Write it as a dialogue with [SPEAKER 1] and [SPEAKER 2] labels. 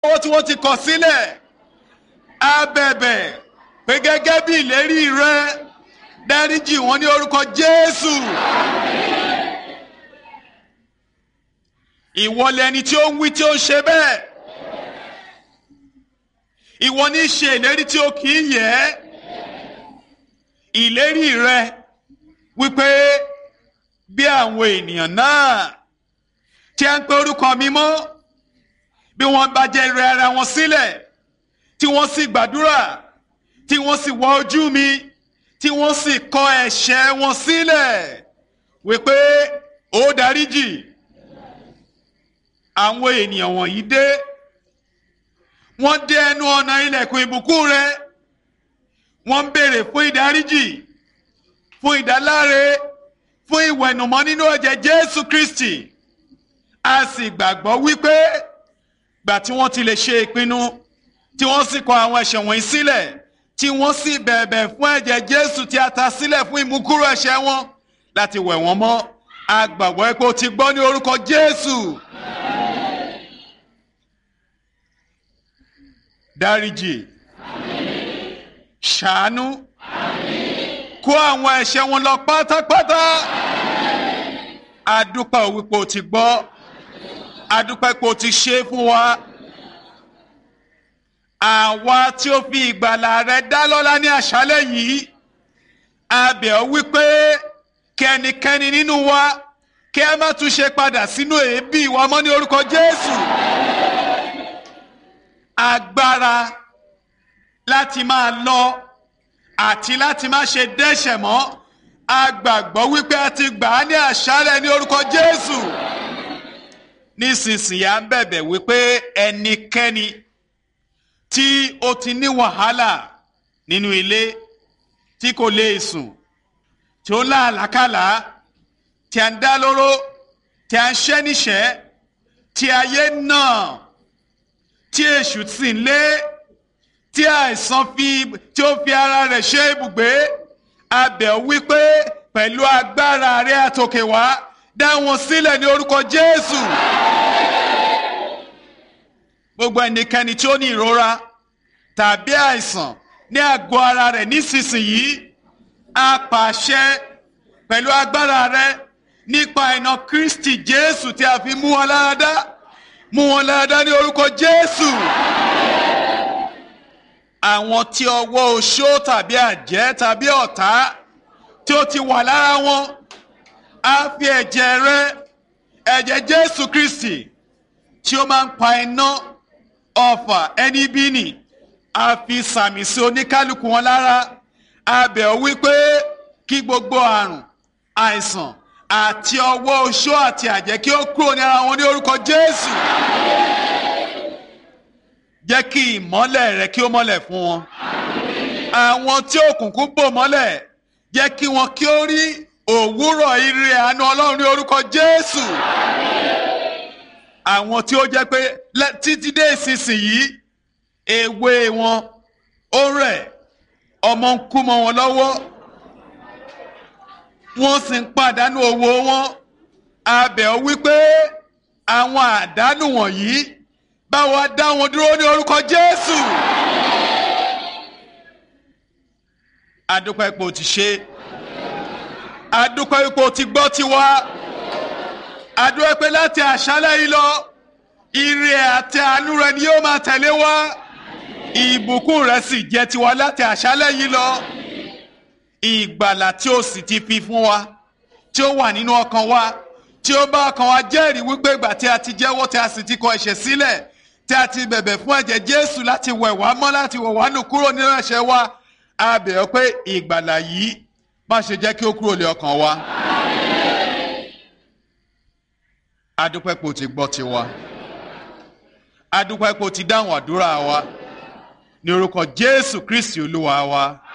[SPEAKER 1] owó tí wọ́n ti kọ̀ sílẹ̀ a bẹ̀bẹ̀ pé gẹ́gẹ́ bí ìlérí rẹ dáríjì wọ́n ní orúkọ Jésù. ìwọ lẹni tí ó ń wí tí ó ń ṣe bẹ́ẹ̀ ìwọ ní í ṣe ìlérí tí ó kì í yẹ ìlérí rẹ wípé bí àwọn ènìyàn náà tí a ń pe orúkọ mi mọ́ bí wọ́n bá jẹ́ rẹ ara wọn sílẹ̀ tí wọ́n sì gbàdúrà tí wọ́n sì wọ ojú mi tí wọ́n sì kọ ẹ̀ṣẹ̀ wọn sílẹ̀ wípé ó dáríjì àwọn ènìyàn wọ̀nyí dé wọ́n dé ẹnu ọ̀nà ilẹ̀kùn ìbùkún rẹ wọ́n ń béèrè fún ìdáríjì fún ìdáláre fún ìwẹ̀nùmọ́ nínú ẹ̀jẹ̀ Jésù Kristi a sì gbàgbọ́ wípé gbà tí wọ́n ti lè ṣe ìpinnu tí wọ́n sì kọ àwọn ẹ̀ṣẹ̀ wọ̀nyí sílẹ̀ tí wọ́n sì bẹ̀bẹ̀ fún ẹ̀jẹ̀ Jésù tí a ta sílẹ̀ fún ìmúkúrò ẹ̀ṣẹ̀ wọn láti wẹ̀ wọ́n mọ́ a gbàgbọ́ pé o ti gbọ́ ní orúkọ Jésù. dáríjì ṣàánú kó àwọn ẹ̀ṣẹ̀ wọn lọ pátápátá adúpẹ́ wípé o ti gbọ́ adúpẹ́ pé o ti ṣe fún wa àwa tí ó fi ìgbàlà rẹ dá lọ́lá ní àṣálẹ́ yìí a bẹ̀ ọ́ wípé kẹ́nikẹ́ni nínú wa kí a má tún ṣe padà sínú èébì wa mọ́ ní orúkọ Jésù agbára láti máa lọ àti láti má ṣe dẹ́ṣẹ̀ mọ́ a gbàgbọ́ wípé a ti gbà á ní àṣálẹ́ ní orúkọ Jésù nísinsìnyí à ń bẹ̀bẹ̀ wípé ẹnikẹ́ni tí ó ti ní wàhálà nínú ilé tí kò lè sùn tí ó láàlákàlà tí a ń dá lóró tí a ń ṣẹ́ níṣẹ́ tí ayé náà tí èṣù sì ń lé tí àìsàn fi tí ó fi ara rẹ̀ ṣe ibùgbé abẹ̀ wípé pẹ̀lú agbára rẹ̀ àtòkè wá dá wọn sílẹ̀ ní orúkọ Jésù. gbogbo ẹnikẹ́ni tí ó ní ìrora tàbí àìsàn ní àgọ́ ara rẹ̀ nísinsìnyí a pàṣẹ pẹ̀lú agbára rẹ̀ nípa iná Kristi Jésù tí a fi mú wọn lára dá mú wọn lára ní orúkọ Jésù. àwọn tí ọwọ́ oṣó tàbí àjẹ́ tàbí ọ̀tá tí ó ti wà lára wọn á fi ẹ̀jẹ̀ rẹ ẹ̀jẹ̀ Jésù Kristi tí ó máa ń pa iná ọfà ẹni bí nì á fi sàmì sí oníkálukú wọn lára á bẹ̀ ọ́ wípé kí gbogbo àrùn àìsàn àti ọwọ́ oṣó àti àjẹ́ kí ó kúrò ní ara wọn ní orúkọ Jésù. Jẹ́ kí ìmọ́lẹ̀ rẹ kí ó mọ́lẹ̀ fún wọn. Àwọn tí òkùnkùn bò mọ́lẹ̀ jẹ́ kí wọn kí ó rí òwúrọ̀ ire àánú Ọlọ́run ní orúkọ Jésù. Àwọn tí ó jẹ́ pé títí dé ìsinsìnyí èwe wọn ó rẹ̀ ọmọ ń kú mọ́ wọn lọ́wọ́ wọ́n sì ń pàdánù owó wọn abẹ̀ ọ́ wípé àwọn àdánù wọ̀nyí bá wa dá wọn dúró ní orúkọ Jésù. adúpẹ́ ipò ti ṣe adúpẹ́ ipò ti gbọ́ tiwa adúpẹ́ pé láti àṣálẹ́ yìí lọ ire àti àánú rẹ ni yóò máa tẹ̀lé wa ìbùkún rẹ sì jẹ́ tiwa láti àṣálẹ́ yìí lọ ìgbàlà tí ó sì ti fi fún wa tí ó wà nínú ọkàn wa tí ó bá ọkàn wa jẹ́rìí wípé ìgbà tí a ti jẹ́wọ́ tí a sì ti kọ ẹ̀ṣẹ̀ sílẹ̀ tí a ti bẹ̀bẹ̀ fún ẹ̀jẹ̀ Jésù láti wẹ̀ wá mọ́ láti wẹ̀ wá nù kúrò nínú ẹ̀ṣẹ̀ wa a bẹ̀ ọ́ pé ìgbàlà yìí má ṣe jẹ́ kí ó kúrò lé ọkàn wa. adúpẹ́ pò ti gbọ́ tiwa adúpẹ́ pò ti dáhùn àdúrà wa ní orúkọ Jésù Kristi Olúwa wa.